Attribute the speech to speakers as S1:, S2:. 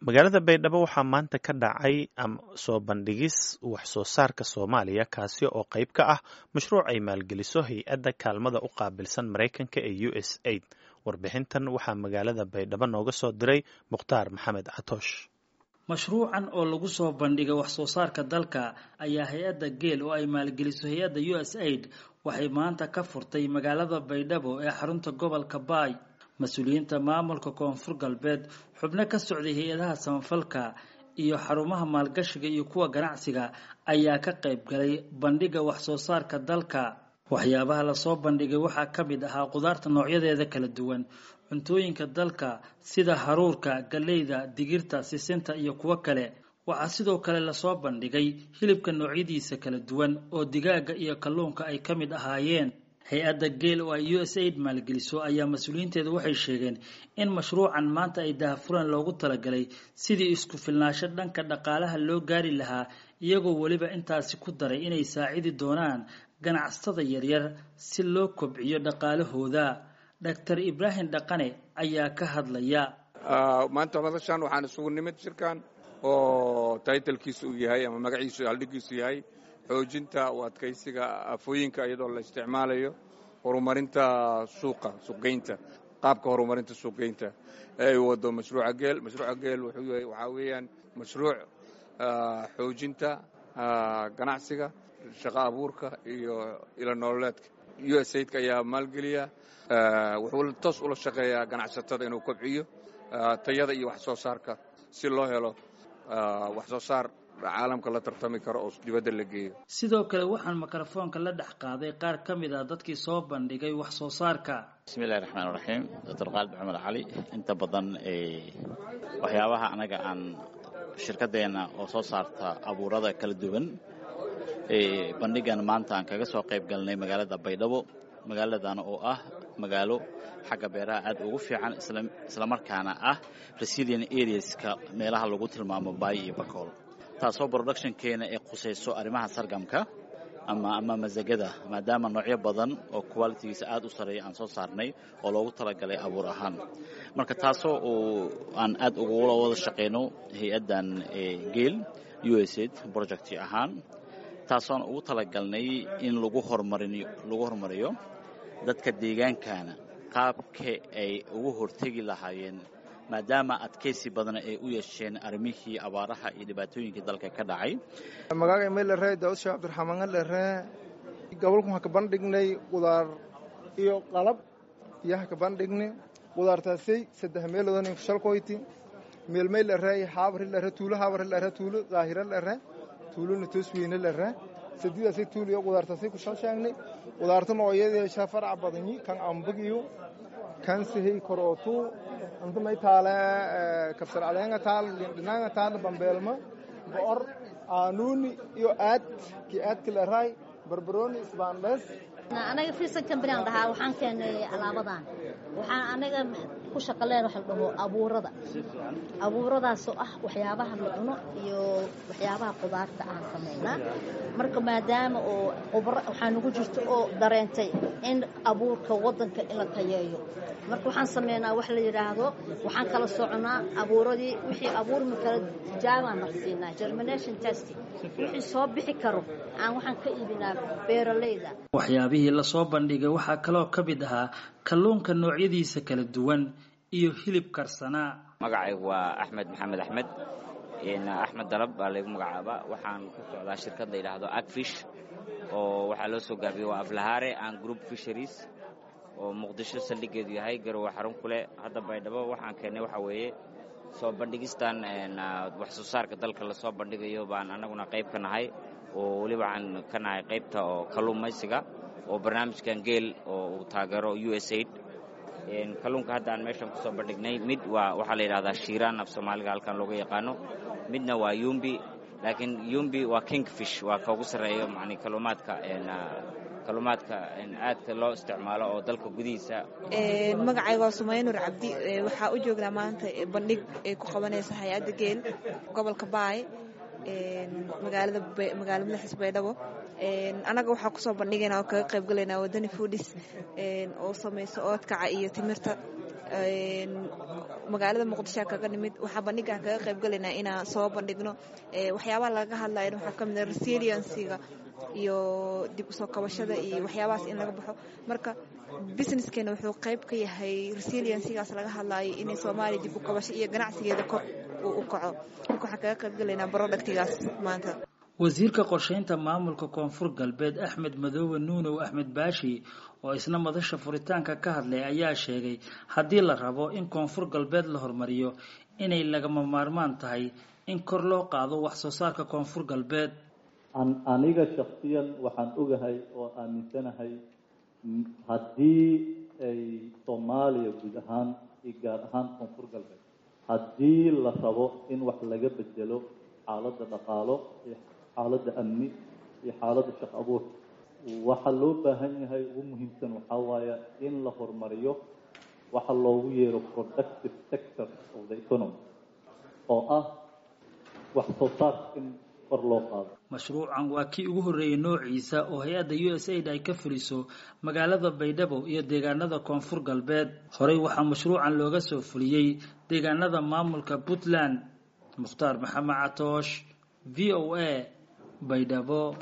S1: magaalada baydhabo waxaa maanta ka dhacay soo bandhigis wax soo saarka soomaaliya kaasi oo qayb ka ah mashruuc ay maalgeliso hay-adda kaalmada u qaabilsan maraykanka ee u s aid warbixintan waxaa magaalada baydhabo nooga soo diray mukhtaar maxamed catoosh
S2: mashruucan oo lagu soo bandhigay wax soo saarka dalka ayaa hay-adda geel oo ay maalgeliso hay-adda u s aid waxay maanta ka furtay magaalada baydhabo ee xarunta gobolka baay mas-uuliyiinta maamulka koonfur galbeed xubno ka socday hay-adaha samafalka iyo xarumaha maalgashiga iyo kuwa ganacsiga ayaa ka qayb galay bandhiga wax soo saarka dalka waxyaabaha lasoo bandhigay waxaa ka mid ahaa qudaarta noocyadeeda kala duwan cuntooyinka dalka sida haruurka galleyda digirta sisinta iyo kuwo kale waxaa sidoo kale lasoo bandhigay hilibka noocyadiisa kala duwan oo digaaga iyo kalluunka ay ka mid ahaayeen hay-adda geel oo ay u s aid maalgeliso ayaa mas-uuliyiinteedu waxay sheegeen in mashruucan maanta ay daahfuraan loogu talagalay sidii isku filnaasho dhanka dhaqaalaha loo gaari lahaa iyagoo weliba intaasi ku daray inay saacidi doonaan ganacsatada yaryar si loo kobciyo dhaqaalahooda doctor ibraahim dhaqane ayaa ka hadlaya
S3: maanta madashan waxaan isugu nimid shirkan oo taytalkiisa uu yahay ama magaciisu haldhigiisu yahay xoojinta u adkaysiga afooyinka iyadoo la isticmaalayo horumarinta suuqa suuqgeynta qaabka horumarinta suuqgeynta ee ay wado mashruuca geel mashruuca geel waxaa weeyaan mashruuc xoojinta ganacsiga shaqo abuurka iyo ilo nololeedka u s aidka ayaa maalgeliya wuxuu toos ula shaqeeyaa ganacsatada inuu kobciyo tayada iyo wax soo saarka si loo helo wax soo saar caalamka la tartami karo oo dibadda la geeyo
S2: sidoo kale waxaan mikrofoonka la dhex qaaday qaar ka mid ah dadkii soo bandhigay wax soo saarka
S4: bismillahi raxmaan raxiim doctor qaalib maxamed cali inta badan waxyaabaha anaga aan shirkadeenna oo soo saarta abuurada kala duwan bandhigan maanta aan kaga soo qayb galnay magaalada baydhabo magaaladana oo ah magaalo xagga beeraha aad ugu fiican islamarkaana ah resilient areaska meelaha lagu tilmaamo baay iyo bakool taasoo productionkeena ee khusayso arrimaha sargamka ama ama masagada maadaama noocyo badan oo qualitigiisa aad u sareeya aan soo saarnay oo loogu talagalay abuur ahaan marka taasoo uu aan aad ugula wada shaqayno hay-addan geel u s aid project ahaan taasoon ugu talagalnay in lagu hormarin lagu horumariyo dadka deegaankana qaabka ay ugu hortegi lahaayeen maadaama adkaysi badan ay u yeesheen arrimihii abaaraha iyo dhibaatooyinkii dalka ka dhacay
S5: magaaga meelere daawud sheekh cabdiraxmaan lere gobolku waxaan ka bandhignay qudaar iyo qalab iyo ka bandhignay qudaartaasay saddex meeloodani shalkoyti meelmay lere haabri lere tuulo haabri lere tuulo daahira lere tuulona toosweyne lere sadidaasay tuul iyo qudaartaasay ku shalsheegnay qudaarta nooyadeesha farac badanyi kan ambagiyo kan sihey korootu anta may taale kabsar caleenga taal lindhinaanga taal bambeelma bo'or aanuuni iyo aad kii aadka leraay barbarooni isbaandhees
S6: anaga fiirsan kambaniaan dhahaa waxaan keenay alaabadan waxaan anaga ku shaqaleen waxa la dhaho abuurada abuuradaasoo ah waxyaabaha la cuno iyo waxyaabaha qudaarta aan samaynaa marka maadaama oo qubro waxaa nagu jirto oo dareentay in abuurka waddanka in la tayeeyo marka waxaan sameynaa wax la yidhaahdo waxaan kala soconaa abuuradii wixii abuurmi kala tijaabaan marsiinaa germination test wixii soo bixi karo aan waxaan ka iibinaa beeralayda
S2: waxyaabihii lasoo bandhigay waxaa kaloo ka mid ahaa kalluunka noocyadiisa kala duwan iyo hilib karsanaa
S7: magacaygu waa axmed maxamed axmed axmed dalab baa laygu magacaabaa waxaan ku socdaa shirkad la yidhaahdo agfish oo waxaa loo soo gaabiyey waa aflahaare an group fisheries oo muqdisho saldhigeedu yahay garowe xarun kuleh hadda baydhabo waxaan keennay waxaa weeye soo bandhigistan wax soo saarka dalka lasoo bandhigayo baan annaguna qayb ka nahay oo weliba waxaan ka nahay qaybta oo kalluumaysiga oo barnaamijkan geel oo uu taageero u s aid kalluunka hadda aan meeshan kusoo bandhignay mid waa waxaa la yidhahdaa shiiraan af soomaaliga halkan looga yaqaano midna waa yumbi laakiin yumbi waa kingfish waa ka ugu sarreeyo yani kalluumaadka kalluumaadka aadka loo isticmaalo oo dalka gudihiisa
S8: magacayga waa sumaynur cabdi waxaa u joognaa maanta bandhig ay ku qabanaysa hay-adda geel gobolka baay magaalada magaala madaxiis baydhabo annaga waxaa kusoo bandhigaynaa oo kaga qayb galaynaa wadani foodis oo samayso oodkaca iyo timirta magaalada muqdishoa kaga nimid waxaa bandhigaan kaga qayb galaynaa inaan soo bandhigno waxyaabaha laga hadlayan waxaa ka mid a resiliencyga iyo dib usoo kabashada iyo waxyaabahaas in laga baxo marka businesskeena wuxuu qayb ka yahay resiliencygaas laga hadlaayo inay soomaaliya dib u kabasho iyo ganacsigeeda kor uu u kaco marka waxaan kaga qayb galaynaa productigaas maanta
S2: wasiirka qorsheynta maamulka koonfur galbeed axmed madoobe nuunow axmed baashi oo isna madasha furitaanka ka hadlay ayaa sheegay haddii la rabo in koonfur galbeed la hormariyo inay lagama maarmaan tahay in kor loo qaado wax soo saarka koonfur galbeed
S9: aniga shaksiyan waxaan ogahay oo aaminsanahay haddii ay soomaaliya guud ahaan iyo gaar ahaan koonfur galbeed haddii la rabo in wax laga bedelo xaaladda dhaqaalo iyo xaaladda amni iyo xaaladda shaq abuur waxaa loo baahan yahay ugu muhiimsan waxaa waaya in la horumariyo waxa loogu yeero productive sector of the economy oo ah wax soo saarka in kor loo qaado
S2: mashruucan waa kii ugu horreeyey noociisa oo hay-adda u s aid ay ka fuliso magaalada baydhabo iyo deegaanada koonfur galbeed horey waxaa mashruucan looga soo fuliyey deegaanada maamulka puntland mukhtaar maxamed catoosh v o a baydhabo